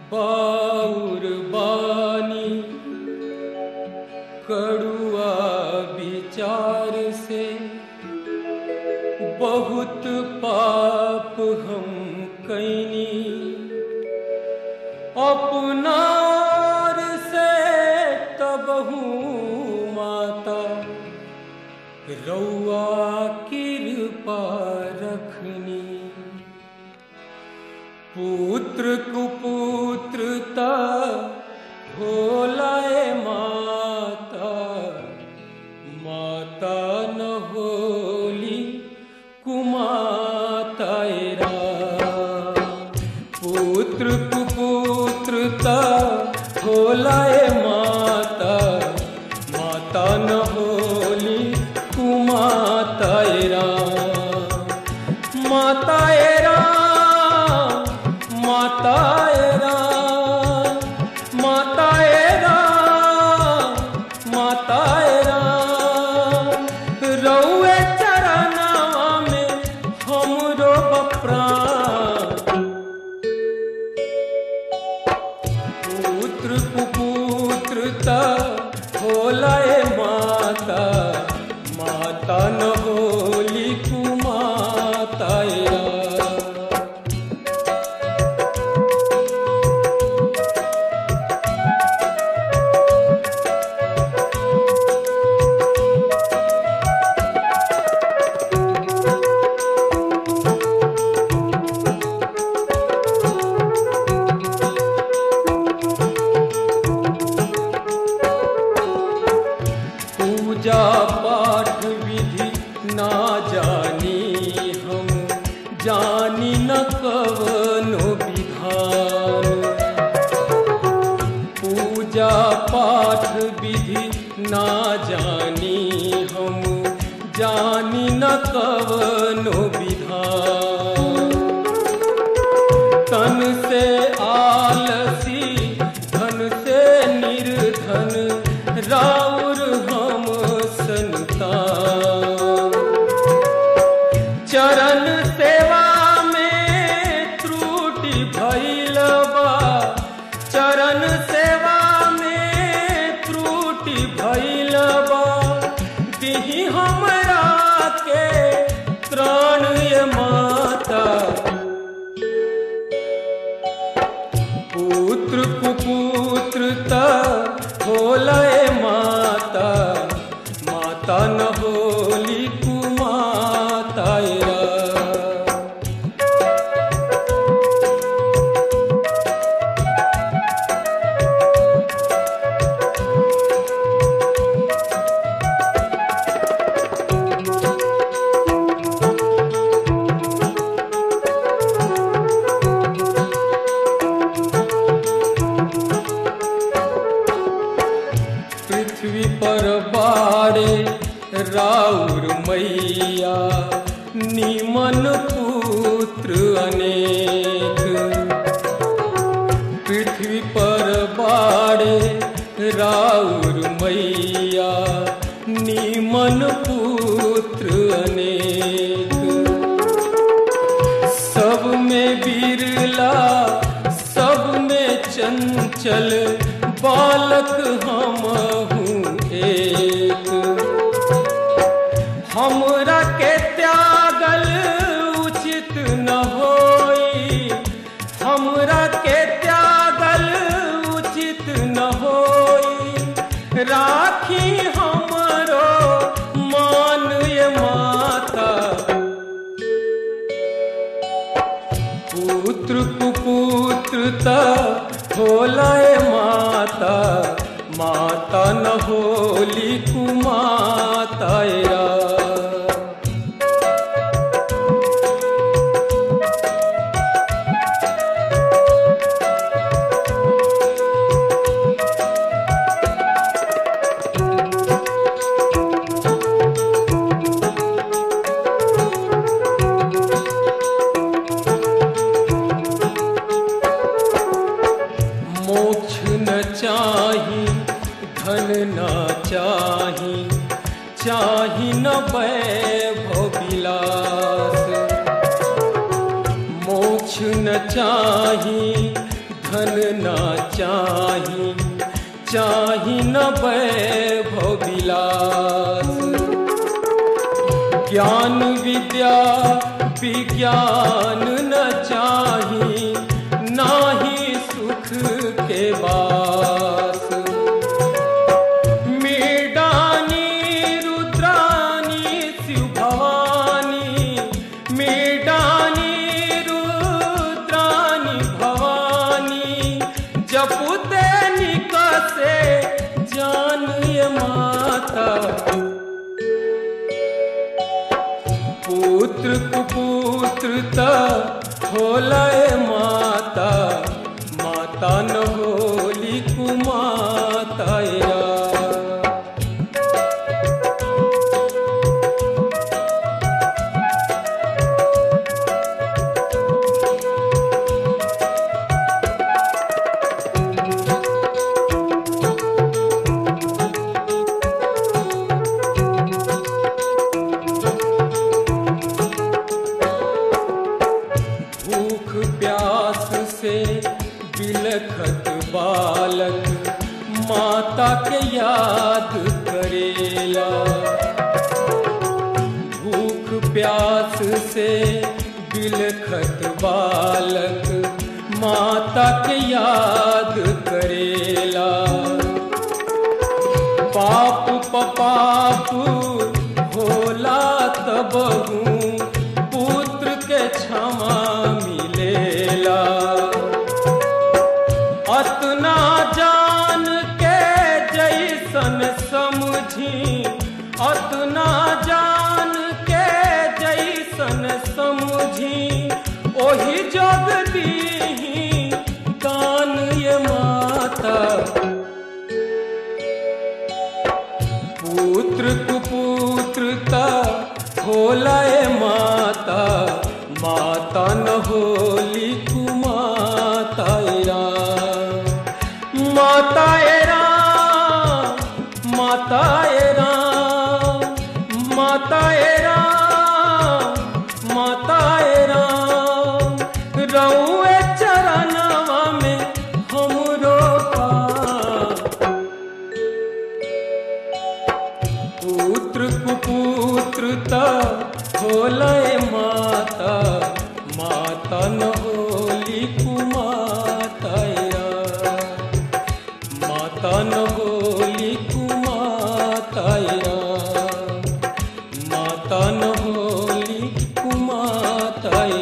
बाउर बानी कड़ुआ विचार से बहुत पाप हम कैनी अपनार से तबहू माता रउआ कृपा रखनी पुत्र कुपुत्रता होलाए माता माता न होली कुमातायरा पुत्र कुपुत्रता होलाए माता माता न होली कुमातायरा मातायरा मातायरा मातायरा मातायरा रउए चरनावा में हमरो बप्राण पुत्र कुपुत्रता होलाए माता माता न होली कुमातायरा पूजा पाठ विधि ना जानी हम जानी न कवनो विधान पूजा पाठ विधि ना जानी हम जानी न कवनो विधान तन से आलसी धन से निर्धन राउर हम संतान चरण सेवा में त्रुटि भइल बा चरण सेवा में त्रुटि भइल बा दिही हमरा के त्राण ये माता पुत्र कुपुत्रता होलय माता माता न होली कुमातायरा पृथ्वी पर बाड़े राउर मैया निमन पुत्र अनेक पृथ्वी पर बाड़े राउर मैया निमन पुत्र अनेक सब में बिरला सब में चंचल बालक हम हूँ एक हमरा के त्यागल उचित न होई हमरा के त्यागल उचित न होई राखी हमरो मान ये माता पुत्र कुपुत्रता होलाए माता माता न होली कुमातायरा मोक्ष न चाही धन न चाही चाही न वैभव विलास मोक्ष न चाही धन ना चाही चाही न वैभव विलास ज्ञान विद्या विज्ञान न चाही नाही सुख के बास मेडानी रुद्रानी शिव भवानी मेडानी रुद्रानी भवानी जपुते निकसे जान ये माता पुत्र कुपुत्र त होलय माता माता न होली कुमाता या भूख प्यास से बिलखत बालक माता के याद करेला भूख प्यास से बिलखत बालक माता के याद करेला पाप पपाप होला तब पुत्र के क्षमा मिलेला अतना जान के जैसन समझी अतना जान के जैसन समझी ओही जग दी दान ये माता पुत्र कुपुत्र ता होलय माता माता न होली कुमाता एरा माता एरा माता एरा माता एरा माता एरा रउए चरणवा में हमरो पा पुत्र कुपुत्र त होलय माता माता न होली कुमाता या माता न होली कुमाता या माता न होली कुमाता